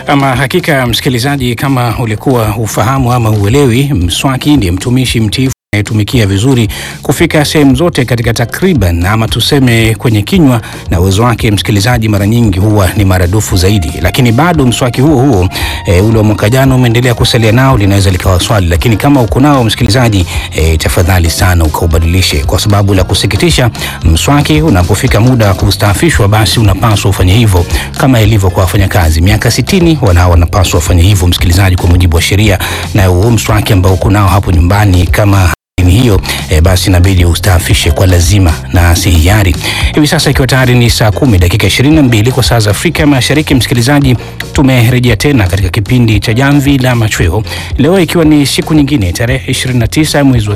Ama hakika msikilizaji, kama ulikuwa ufahamu ama uelewi, mswaki ndiye mtumishi mtiifu anayetumikia vizuri kufika sehemu zote katika takriban ama tuseme kwenye kinywa, na uwezo wake msikilizaji mara nyingi huwa ni maradufu zaidi. Lakini bado mswaki huo huo e, ule wa mwaka jana umeendelea kusalia nao, linaweza likawa swali. Lakini kama uko nao msikilizaji, e, tafadhali sana ukaubadilishe, kwa sababu la kusikitisha, mswaki unapofika muda wa kustaafishwa, basi unapaswa ufanye hivyo kama ilivyo kwa wafanyakazi. Miaka sitini wanao wanapaswa wafanye hivyo msikilizaji, kwa mujibu wa sheria, na huo mswaki ambao uko nao hapo nyumbani kama hiyo e, basi inabidi ustaafishe kwa lazima na si hiari. Hivi sasa ikiwa tayari ni saa kumi dakika ishirini na mbili kwa saa za Afrika Mashariki, msikilizaji, tumerejea tena katika kipindi cha Jamvi la Machweo leo ikiwa ni siku nyingine tarehe 29 mwezi wa